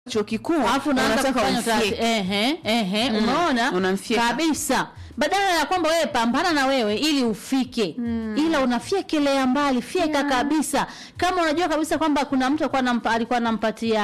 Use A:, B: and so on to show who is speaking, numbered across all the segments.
A: chuo kikuu
B: alafu unaanza
A: unataka
B: kufanya utafiti.
A: umfyeke.
B: ehe ehe umeona
A: unamfyeka.
B: kabisa badala ya kwamba wewe pambana na wewe ili ufike ila unafyekelea mbali fyeka kabisa kama unajua kabisa kwamba kuna mtu alikuwa anampa, alikuwa anampatia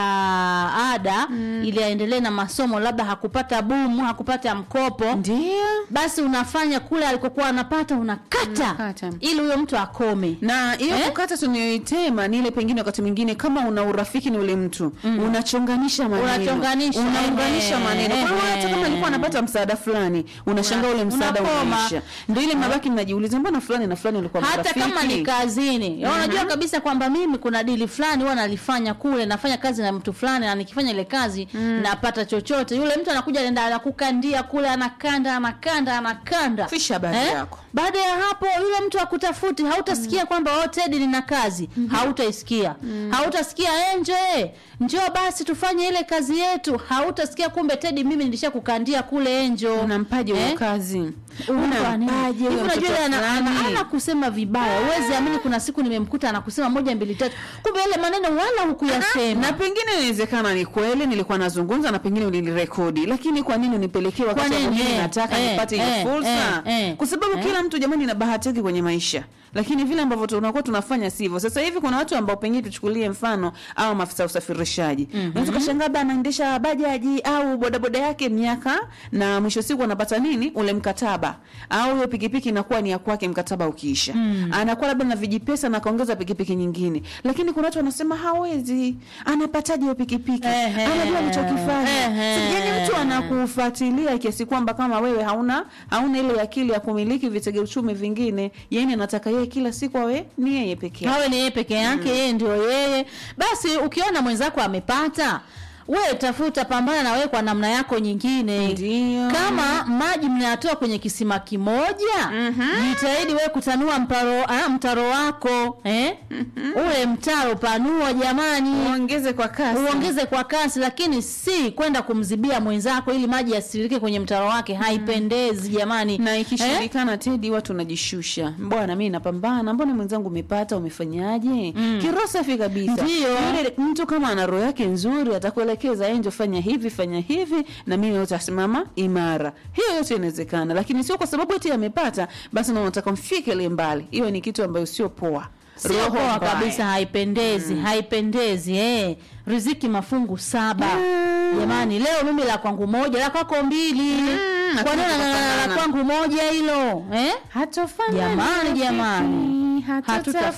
B: ada ili aendelee na masomo labda hakupata bumu hakupata mkopo
A: ndio
B: basi unafanya kule alikokuwa anapata unakata
A: Unakata.
B: ili huyo mtu akome
A: na hiyo
B: Eh?
A: kukata tunayoitema ni ile pengine wakati mwingine kama una urafiki ni ule mtu unachonganisha maneno
B: Unachonganisha,
A: unaunganisha
B: ehe,
A: maneno kwa hiyo hata kama
B: ehe.
A: alikuwa anapata msaada fulani unashangaa ule msaada
B: unakoma.
A: unaisha ndio ile mnabaki mnajiuliza mbona fulani na fulani walikuwa
B: hata
A: marafiki
B: kama ni kazini mm unajua kabisa kwamba mimi kuna dili fulani huwa nalifanya kule nafanya kazi na mtu fulani na nikifanya ile kazi napata chochote yule mtu anakuja anaenda anakukandia kule anakanda anakanda anakanda
A: Fisha habari yako.
B: baada ya hapo yule mtu akutafuti hautasikia kwamba oh Teddy nina kazi hautaisikia hautasikia enjo eh, njoo basi tufanye ile kazi yetu hautasikia kumbe Teddy mimi nilishakukandia kule enjo
A: unampaje huyo kazi
B: unampaje
A: huyo
B: unajua
A: mtoto
B: ana, ana,
A: fulani?
B: ana kusema vibaya uwezi amini kuna siku nimemkuta anakusema moja mbili tatu kumbe yale maneno wala hukuyasema
A: na pengine inawezekana ni kweli nilikuwa nazungumza na pengine ulinirekodi lakini kwa nini unipelekee wakati
B: Kwa nini?
A: ambao mimi
B: Eh,
A: nataka
B: eh,
A: nipate ile
B: eh,
A: fursa
B: eh, eh,
A: kwa sababu
B: eh.
A: kila mtu jamani na bahati yake kwenye maisha lakini vile ambavyo tunakuwa tunafanya sivyo sasa hivi kuna watu ambao pengine tuchukulie mfano au maafisa ya usafirishaji unaweza ukashangaa labda anaendesha bajaji au bodaboda yake miaka na mwisho siku anapata nini ule mkataba au hiyo pikipiki inakuwa ni ya kwake mkataba ukiisha anakuwa labda na vijipesa na kaongeza pikipiki nyingine lakini kuna watu wanasema hawezi anapataje hiyo pikipiki
B: Ehe.
A: anajua alichokifanya
B: Ehe.
A: yani mtu anakufuatilia kiasi kwamba kama wewe hauna hauna ile akili ya kumiliki vitega uchumi vingine yani anataka yeye kila siku awe ni yeye peke yake
B: awe ni yeye peke yake yeye ndio yeye basi ukiona mwenzako amepata we tafuta pambana na wewe kwa namna yako nyingine
A: Ndio.
B: kama maji mnayatoa kwenye kisima kimoja jitahidi wewe kutanua mparo, ah, mtaro wako eh? ule mtaro panua jamani
A: uongeze kwa kasi
B: uongeze kwa kasi lakini si kwenda kumzibia mwenzako ili maji yasiririke kwenye mtaro wake haipendezi jamani
A: na
B: Eh?
A: ikishindikana tedi watu unajishusha bwana mi napambana mbona mwenzangu umepata umefanyaje mm. kiroho safi kabisa
B: Ndio.
A: yule mtu kama ana roho yake nzuri atakuelekeza enjo fanya hivi fanya hivi na mimi utasimama imara hiyo yote inawezekana lakini sio kwa sababu eti amepata basi na unataka mfikele mbali hiyo ni kitu ambayo sio poa
B: sio
A: Roho
B: poa
A: mbaya.
B: kabisa haipendezi haipendezi eh. riziki mafungu saba jamani leo mimi la kwangu moja la kwako mbili kwa nini
A: hatuna
B: la- la- la
A: kufanana.
B: kwangu moja hilo eh?
A: Hatofanana
B: jamani jamani
A: rafiki,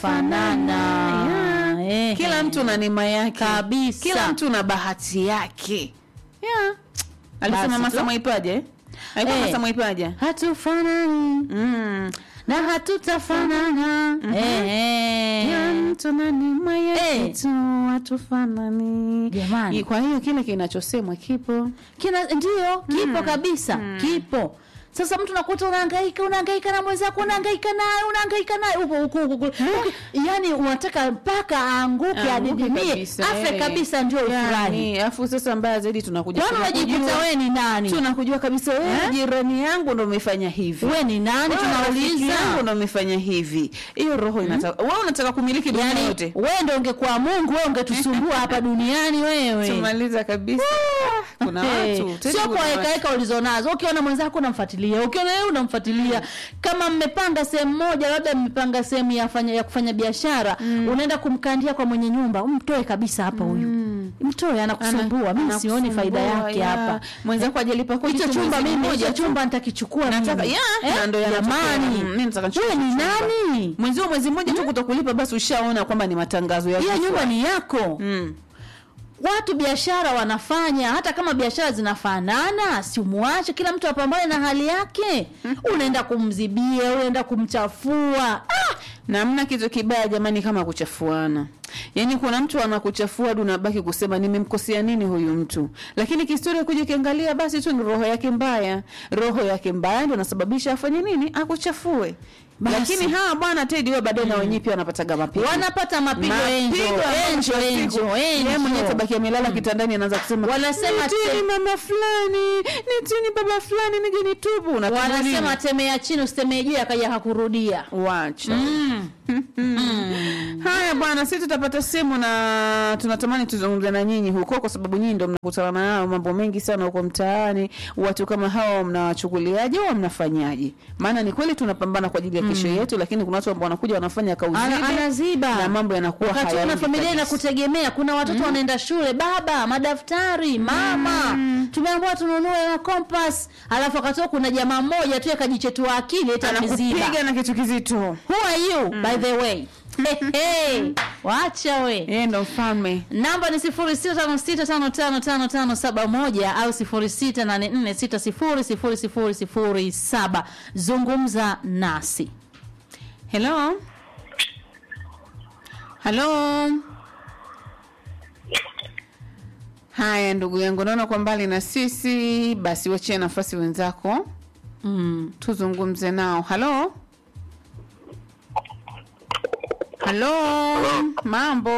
B: hatutafanana
A: Yeah.
B: eh.
A: kila mtu na neema yake
B: Kabisa.
A: kila mtu na bahati yake yeah. alisema
B: Basi
A: masa
B: tu.
A: mwaipaje alikuwa
B: Eh.
A: masa mwaipaje
B: hatufanani
A: mm.
B: na hatutafanana eh, eh.
A: Kila mtu na neema yake
B: Eh.
A: tu hatufanani
B: Jamani.
A: kwa hiyo kile kinachosemwa kipo
B: kina ndio kipo kabisa kipo sasa mtu nakuta unahangaika unahangaika na mwenzako unahangaika naye unahangaika naye huko huko huko Uki- yani unataka mpaka aanguke
A: Aanguke
B: adidimie
A: kabisa,
B: afe
A: eh.
B: kabisa ndio ufurahi
A: yani afu sasa mbaya zaidi tunakuja
B: kwani unajikuta
A: tunakujua-
B: wewe ni nani
A: tunakujua kabisa wewe
B: Eh?
A: jirani yangu ndo umefanya hivi
B: wewe ni nani
A: Wewe rafiki
B: tunauliza
A: yangu ndo umefanya hivi hiyo roho inataka wewe unataka kumiliki dunia
B: yani
A: yote
B: wewe ndio ungekuwa Mungu wewe ungetusumbua hapa duniani wewe
A: tumaliza kabisa kuna
B: Hey,
A: watu tena
B: sio
A: kuna
B: kwa
A: watu.
B: hekaheka ulizonazo ukiona mwenzako unamfuatilia ukiona yeye unamfuatilia kama mmepanga sehemu moja labda mmepanga sehemu ya, fanya, ya kufanya biashara unaenda kumkandia kwa mwenye nyumba mtoe kabisa hapa huyu mtoe anakusumbua mimi
A: Anakusumbua,
B: sioni faida yake
A: ya.
B: hapa
A: mwenzako ajalipa kodi
B: hicho
A: tu
B: chumba
A: mwezi
B: mimi
A: mmoja
B: hicho
A: tu.
B: chumba nitakichukua
A: nataka
B: mimi.
A: ya
B: Eh?
A: na ndo yanatokea.
B: jamani
A: Mm, mimi nataka nichukue
B: wewe ni
A: chumba.
B: nani
A: mwezi wa mwezi mmoja tu kutokulipa basi ushaona kwamba ni matangazo ya
B: hiyo
A: kifua.
B: nyumba ni yako
A: mm.
B: watu biashara wanafanya hata kama biashara zinafanana si umwache kila mtu apambane na hali yake unaenda kumzibia unaenda kumchafua ah!
A: na mna kitu kibaya jamani kama kuchafuana yaani kuna mtu anakuchafua hadi unabaki kusema nimemkosea nini huyu mtu lakini kihistoria kuja ukiangalia basi tu ni roho yake mbaya roho yake mbaya ndio anasababisha afanye nini akuchafue
B: Basi.
A: lakini hawa bwana tedi wewe baadaye na wenyewe pia wanapataga mapigo
B: wanapata mapigo enjo
A: Mapigo ambayo
B: enjo
A: mwisho wa siku,
B: enjo
A: yeye mwenyewe
B: enjo
A: tabaki amelala kitandani anaanza kusema
B: Wanasema
A: nitini
B: te-
A: mama fulani nitini baba fulani nije nitubu Unatubu
B: wanasema
A: nini?
B: temea chini usitemee juu akaja hakurudia
A: wacha haya bwana sisi tuta tutapata simu na tunatamani tuzungumze na nyinyi huko, kwa sababu nyinyi ndio mnakutana nao mambo mengi sana huko mtaani. Watu kama hawa mnawachukuliaje au mnafanyaje? Maana ni kweli tunapambana kwa ajili ya kesho yetu, lakini kuna watu ambao wanakuja wanafanya
B: Ana-
A: kauzibe
B: anaziba
A: na mambo yanakuwa
B: wakati kuna
A: hayaendi
B: familia
A: kabisa.
B: inakutegemea kuna watoto wanaenda shule baba madaftari mama tumeambiwa tununue na kompas alafu akatoa kuna jamaa mmoja tu akajichetua akili eti ameziba
A: anakupiga na kitu kizito.
B: who are you by the way hey, hey. wacha we
A: Yeye ndo mfalme.
B: namba ni sifuri sita tano sita tano tano tano tano saba moja au sifuri sita nane nne sita sifuri sifuri sifuri sifuri saba zungumza nasi
A: Hello. Hello. Haya ndugu yangu, naona kwa mbali na sisi, basi wachie nafasi wenzako
B: mm.
A: tuzungumze nao. Halo, halo, mambo,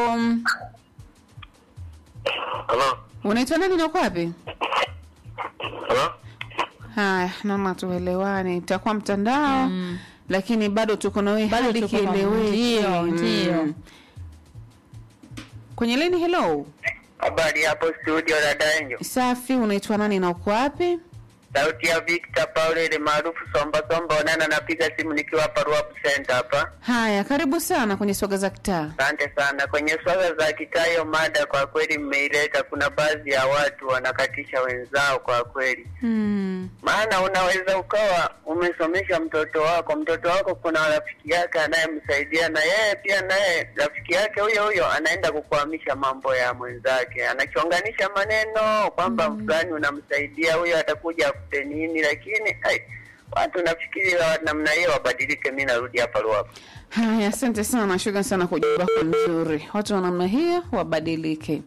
C: Halo?
A: unaitwa nani na uko wapi?
C: Halo?
A: Haya, naona tuelewane, itakuwa mtandao
B: Mm.
A: lakini bado tuko na wewe
B: Bado
A: hadi
B: tuko na-
A: kieleweke.
B: ndio, ndio.
A: Mm. Kwenye leni, hello,
C: Habari hapo studio dada Enjo.
A: safi, unaitwa nani na uko wapi?
C: Sauti ya Victor Paul ile maarufu Somba Somba Onana, napiga simu nikiwa hapa Ruapu Center hapa.
A: Haya, karibu sana kwenye swaga za kitaa.
C: Asante sana. Kwenye swala za kitayo mada kwa kweli mmeileta. Kuna baadhi ya watu wanakatisha wenzao kwa kweli,
A: Mm.
C: maana unaweza ukawa umesomesha mtoto wako, mtoto wako kuna rafiki yake anayemsaidia, na yeye pia naye rafiki yake huyo huyo anaenda kukwamisha mambo ya mwenzake, anachonganisha maneno kwamba fulani unamsaidia, huyo atakuja akute nini, lakini ai, watu nafikiri wa namna hiyo wabadilike. Mi narudi hapa Ruapu.
A: Haya, asante sana, shukrani sana kwa jibu lako mzuri. Watu wa namna hiyo wabadilike.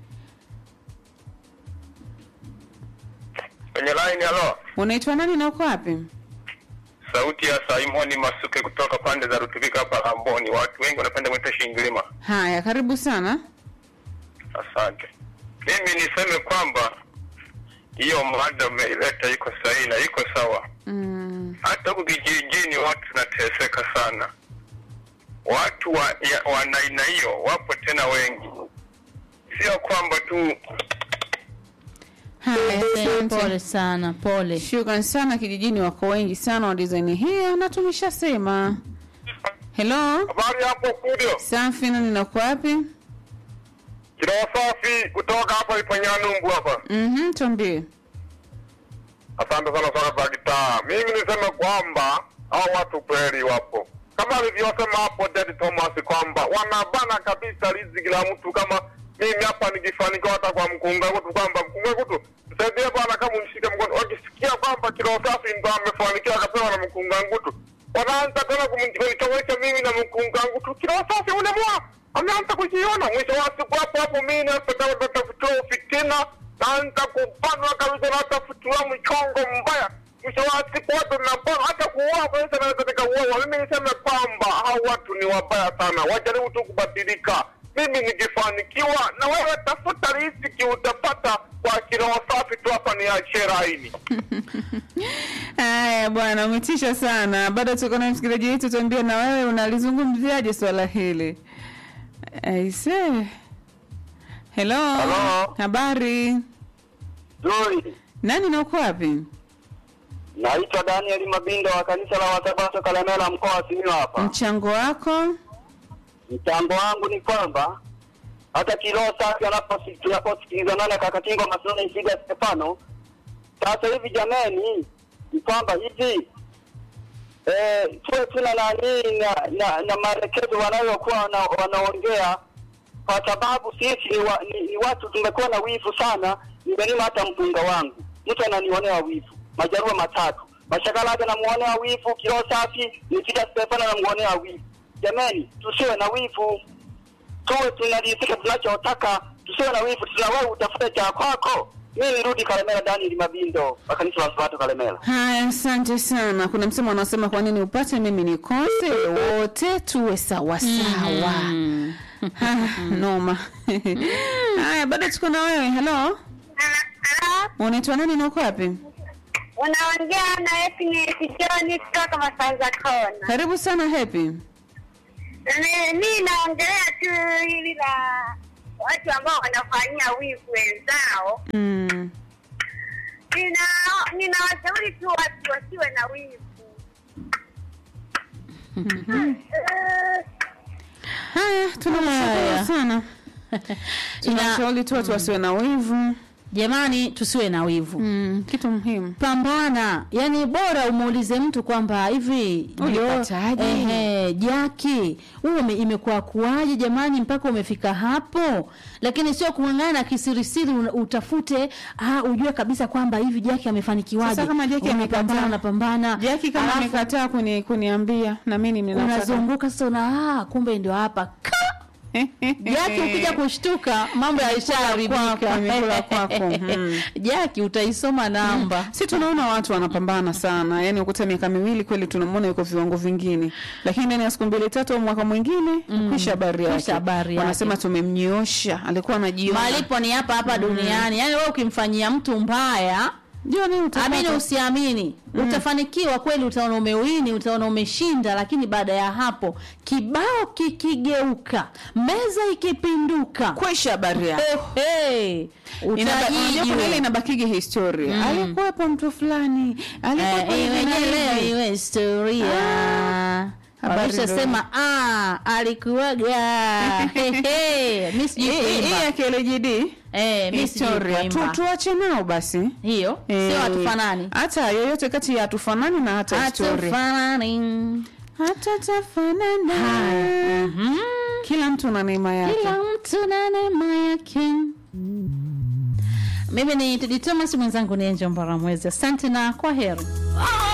D: Kwenye line halo,
A: Unaitwa nani na uko wapi?
D: sauti ya Simoni Masuke kutoka pande za Rutubika hapa Ramboni. Watu wengi wanapenda mwita Shingilima.
A: Haya, karibu sana.
D: Asante. Mimi niseme kwamba hiyo mada umeileta iko sahihi na iko sawa.
A: Mm.
D: Hata huku kijijini watu tunateseka sana. Watu wa, ya, wa aina hiyo wapo tena wengi, sio kwamba tu
A: Haya,
B: pole
A: asante.
B: sana pole
A: Shukran sana, kijijini wako wengi sana wa design hiyo, na tumeshasema. Hello,
D: habari hapo studio.
A: safi, nani na uko wapi?
D: Kiroa safi kutoka hapa Iponyanumbu hapa.
A: Mhm, tuambie.
D: Asante sana sana za gitaa. Mimi niseme kwamba hao watu kweli wapo, kama alivyosema hapo Daddy Thomas kwamba wanabana kabisa riziki la mtu. Kama mimi hapa nikifanikiwa hata kwa mkunga kutu kwamba mkunga kutu msaidie bwana, kama unishike mkono, wakisikia kwamba kilo safi ndo amefanikiwa akapewa na mkunga ngutu, wanaanza tena kumnichoesha mimi na mkunga ngutu. Kilo safi ule mwa ameanza kujiona, mwisho wa siku hapo hapo mimi natafutiwa fitina naanza kubanwa kabisa, natafutiwa mchongo mbaya. Mwisho wa siku watu napona hata kuua kabisa, naweza nikauawa. Mimi niseme kwamba hao watu ni wabaya sana, wajaribu tu kubadilika. Mimi nikifanikiwa, na wewe tafuta riziki, utapata kwa kiroho safi tu. Hapa ni achie laini.
A: Haya bwana, umetisha sana. Bado tuko na msikilizaji wetu, tuambie na wewe unalizungumziaje swala hili? Aise. Hello.
C: Hello.
A: Habari.
C: Zuri.
A: Nani na uko wapi?
C: Naitwa Daniel Mabindo wa kanisa la Wasabato Kalemela, mkoa wa Simiyu hapa.
A: Mchango wako?
C: Mchango wangu ni kwamba hata kiroho safi anaposi- tunaposikilizana na kaka Kingo Masona Isiga Stefano, sasa hivi jameni, ni kwamba hivi eh, tuwe tuna nani na, na, na maelekezo wanayokuwa wana, wanaongea kwa sababu sisi ni, wa, ni, ni watu tumekuwa na wivu sana. Nimelima hata mpunga wangu, mtu ananionea wivu, majarua matatu mashakala hata namuonea wivu, kiroho safi nifika Stefano namuonea wivu. Jamani, tusiwe na wivu, tuwe tunalisika tunachotaka, tusiwe na wivu, tuna wewe utafute cha kwako. Mimi nirudi Kalemera, Daniel Mabindo wa kanisa la Sabato Kalemera.
A: Haya, asante sana. Kuna msemo anasema kwa nini upate mimi nikose, wote tuwe sawa sawa.
B: Mm.
A: Ah, noma. Haya, bado tuko na wewe. Hello.
E: Halo,
A: Unaitwa nani na uko wapi?
E: unaongea na Happiness John kutoka Masanza Kona.
A: Karibu sana Happy.
E: Ni- mi naongelea tu hili la watu ambao wanafanyia wivu wenzao.
A: Mm.
E: Nina ninawashauri tu watu wasiwe na wivu. Eh,
A: Haya, tunashukuru
B: Haya.
A: sana. Tunashauri tu watu wasiwe na wivu.
B: Jamani, tusiwe na wivu.
A: Mm, kitu muhimu.
B: pambana yani bora umuulize mtu kwamba hivi
A: Ulipataje?
B: jo- ehe, jaki huo ume- imekuwa kuwaje jamani mpaka umefika hapo lakini sio kung'ang'ana kisirisiri una- utafute ah, ujue kabisa kwamba hivi jaki amefanikiwaje
A: Sasa kama Jackie
B: Unapambana,
A: amekataa.
B: unapambana
A: Jaki kama
B: Alafu
A: amekataa kuni, kuniambia na mimi ninataka.
B: unazunguka sasa una ah, kumbe ndio hapa Ka! Jaki ukija kushtuka mambo yaishaharibika.
A: kwako, imekula kwako. Mhm.
B: Jaki utaisoma namba.
A: si tunaona watu wanapambana sana yani ukuta miaka miwili kweli tunamwona yuko viwango vingine lakini ndani ya siku mbili tatu au mwaka mwingine kwisha habari yake
B: Kwisha habari yake.
A: wanasema tumemnyoosha alikuwa anajiona
B: Malipo ni hapa hapa duniani. Yaani wewe ukimfanyia mtu mbaya
A: jioni utapata.
B: amini usiamini utafanikiwa kweli utaona umewini utaona umeshinda lakini baada ya hapo kibao kikigeuka meza ikipinduka
A: kwisha habari yake
B: Hey,
A: Inaba- unajua kuna ile inabakigi historia alikuwepo mtu fulani alikuwepo hivi na hivi.
B: iwe historia
A: habari
B: walishasema ah, alikuwaga Hehe, mi sijui
A: Hii- hii
B: kuimba.
A: ya KLGD
B: Eh, mi sijui
A: historia tu,
B: kuimba.
A: tuache nao basi
B: hiyo
A: Eh,
B: sio hatufanani
A: hata yoyote kati ya hatufanani na hata historia
B: hatufanani
A: hata tafanana kila mtu na neema yake
B: kila mtu na neema yake mimi ni Tedi Thomas mwenzangu ni Angel Mbaramwezi asante na kwa heri